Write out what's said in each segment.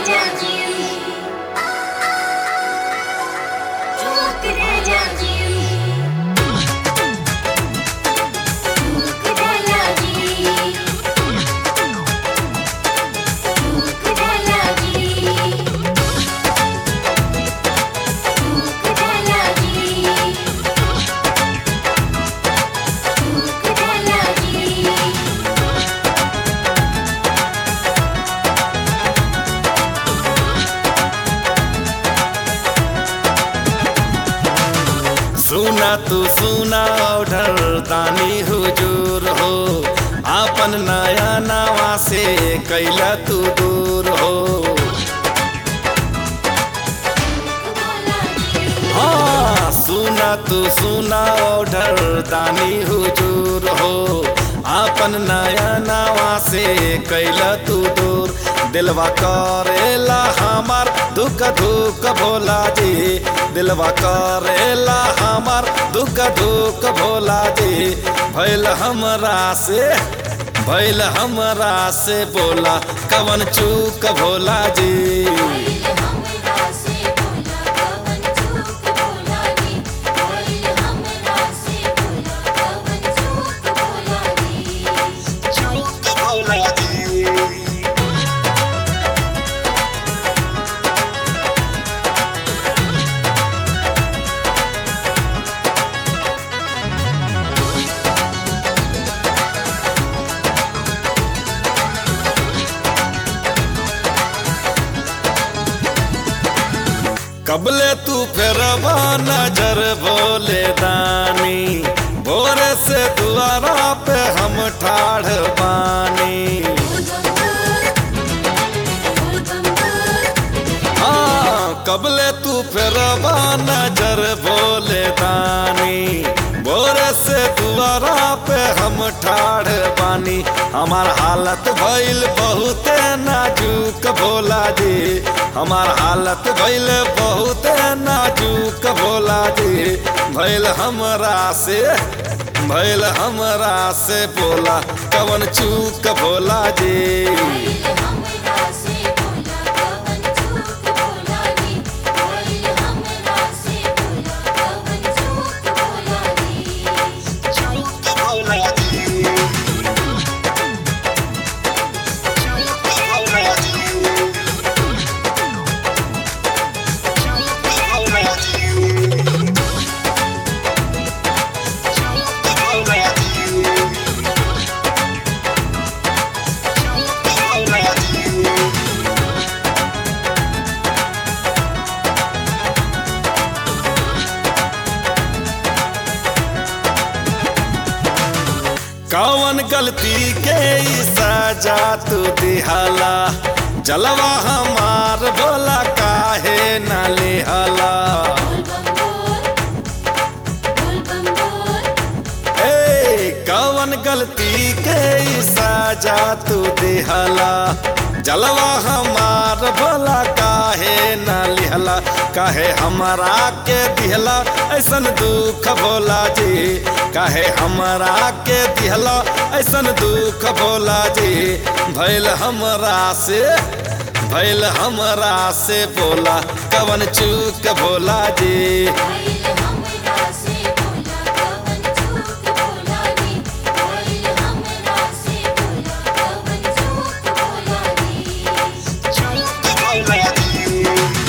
राजा जी चूक राजा जी चूक राजा जी चूक राजा जी चूक राजा जी चूक राजा जी सुना तू सुना ऑर्डर दानी हुजूर हो आपन नया नवा से कैला तू दूर हो हाँ सुना तू सुना ऑर्डर दानी हुजूर हो आपन नया नवा से कैला तू दूर दिलवा करेला हमार दुख दुख भोला जी दिलवा करेला हमार दुख दुख भोला जी भैल हमरा से भैल हमरा से बोला कवन चूक भोला जी हमरा से बोला कवन चूक बोला नी कोई हमरा से बोला कवन चूक बोला नी चूक भोला जी कबले तू फेरवा नजर भोले दानी भोरे से दुआरा पे हम ठाढ़ बानी हाँ कबले तू फेरवा नजर भोले दानी भोरे से दुआरा पे हम ठाढ़ बानी हमार हालत भइल बहुते नाजुक भोला जी हमार हालत भइल बहुते नाजुक भोला जी भइल हमरा से भइल हमरा से बोला कवन चूक भोला जी हमरा से बोला कवन चूक बोला नी कोई हमरा से बोला कवन चूक बोला नी चूक भोला जी चूक भोला जी चूक भोला जी चूक भोला जी चूक भोला जी कौन गलती के ई सजा तू दिहाला जलवा हमार बोला काहे न लिहाला ए कौन गलती के ई सजा तू दिहाला जलवा हमार बोला काहे न लिहला काहे हमारा के दिहला ऐसन दुख भोला जी काहे हमारा के दिहला ऐसन दुख भोला जी भैल हमरा से भैल हमरा से बोला कवन चूक भोला जी हमरा से बोला कवन चूक बोला नी कोई हमरा से बोला कवन चूक बोला नी चूक भोला जी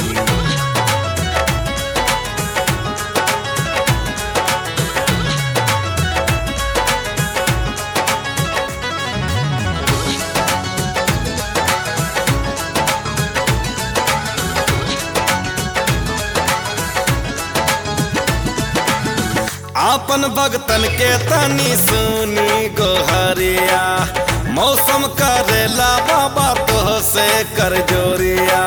आपन भगतन के तनी सुनी गोहरिया मौसम करेला बाबा तोह से कर जोरिया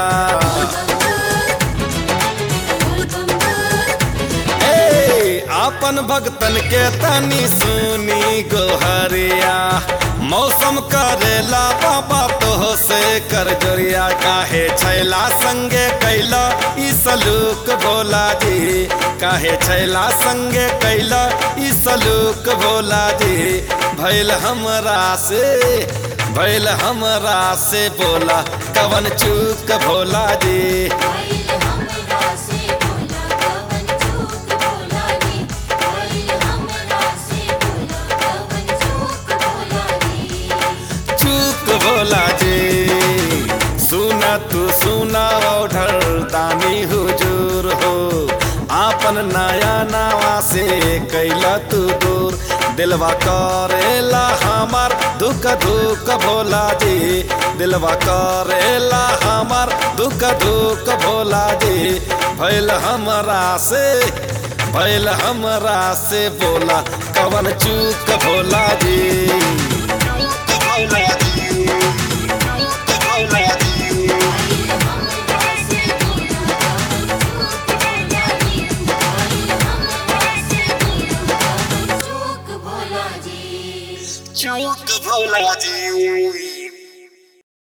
ए आपन भगतन के तनी सुनी गोहरिया मौसम करेला बाबा तोह से कर जोरिया काहे छैला संगे कैला ई सलू सलूक भोला जी काहे छैला संगे कैला ई सलूक भोला जी भैल हमरा से भैल हमरा से बोला कवन चूक भोला जी भइल हमरा से भोला कवन चूक भोला रे भइल हमरा से भोला कवन चूक भोला रे चूक भोला जी सुना तू सुना ओढ़र दानी हुजूर हो आपन नया नावा से कैला तू दूर दिलवा करेला हमार दुख दुख भोला जी दिलवा करेला हमार दुख दुख भोला जी भैल हमरा से भैल हमरा से बोला कवन चूक भोला जी भोला